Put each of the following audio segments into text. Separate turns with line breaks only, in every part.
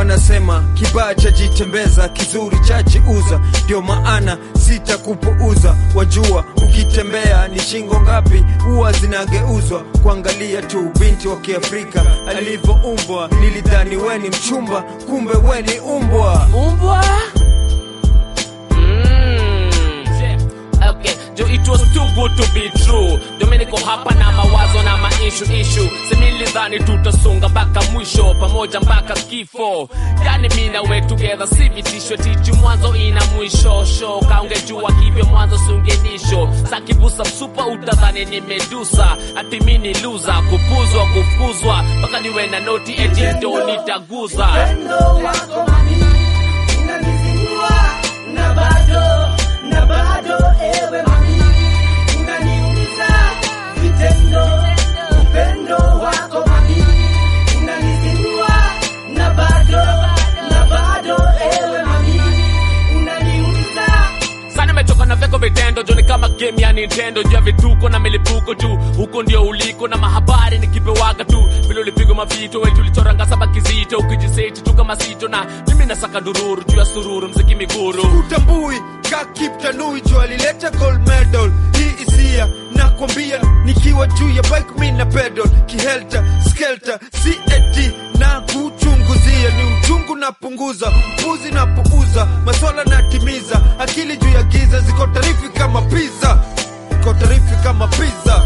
wanasema kibaya chajitembeza kizuri chajiuza ndio maana sitakupuuza wajua ukitembea ni shingo ngapi huwa zinageuzwa kuangalia tu binti wa kiafrika alivyoumbwa nilidhani weni mchumba kumbe weni umbwa
umbwa Mm. Okay, jo it was too good to be true dominiko hapa na mawazo na maishu ishu semilidhani tutasonga mpaka mwisho pamoja mpaka kifo yani mi na we together si vitisho tichu mwanzo ina mwisho sho kaungejua hivyo mwanzo sungenisho sakibusa msupa utadhani ni medusa ati mi ni luza kupuzwa kufukuzwa mpaka niwe na noti eti ndo nitaguza
upendo wako mami unanizingua na bado na bado ewe mami unaniumiza vitendo upendo wako mami unanizingua na bado na bado ewe mami unaniumiza
sana nimechoka na vyako vitendo joni kama game ya nintendo juu ya vituko na milipuko tu huko ndio uliko na mahabari nikipewaga tu vile ulipigwa mavito wetu ulichoranga saba kizito ukijiseti tu kama sito na mimi nasaka dururu juu ya sururu mziki miguru
utambui kakiptanui jo alileta gold medal hii isia nakwambia nikiwa juu ya bike mi na pedal kihelta skelta si eti na kuchunguzia ni uchungu napunguza upuzi napuuza maswala natimiza akili juu ya giza ziko tarifi kama pizza ziko tarifi kama pizza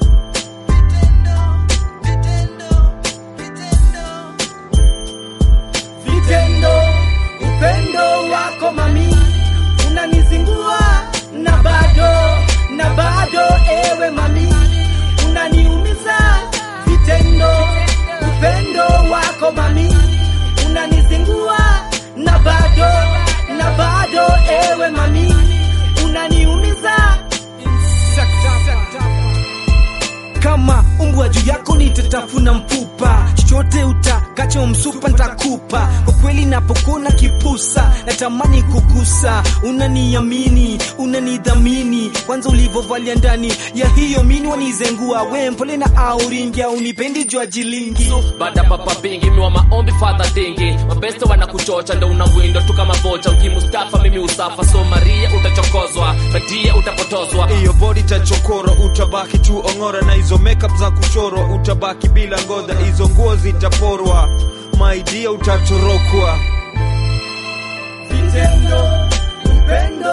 vitendo upendo wako mami unanizingua na bado na bado ewe mami unaniumiza vitendo upendo wako mami unanizingua na bado na bado ewe mami unaniumiza
kama umbwa juu yako nitatafuna mfupa chochote utakacho msupa ntakupa kwa kweli napokona kipusa natamani kugusa unaniamini unanidhamini kwanza ulivyovalia ndani ya hiyo mini wanizengua we mpole na auringia unipendi jua jilingi
baada papa bingi miwa maombi fadha dingi mabeste wanakuchocha ndo unawindo tu kama vocha ukimustafa mimi usafa so maria utachokozwa badia utapotozwa
hiyo bodi tachokoro utabaki tu ongora na hizo makeup za kuchorwa utabaki bila ngodha hizo nguo zitaporwa maidia utatorokwa
vitendo upendo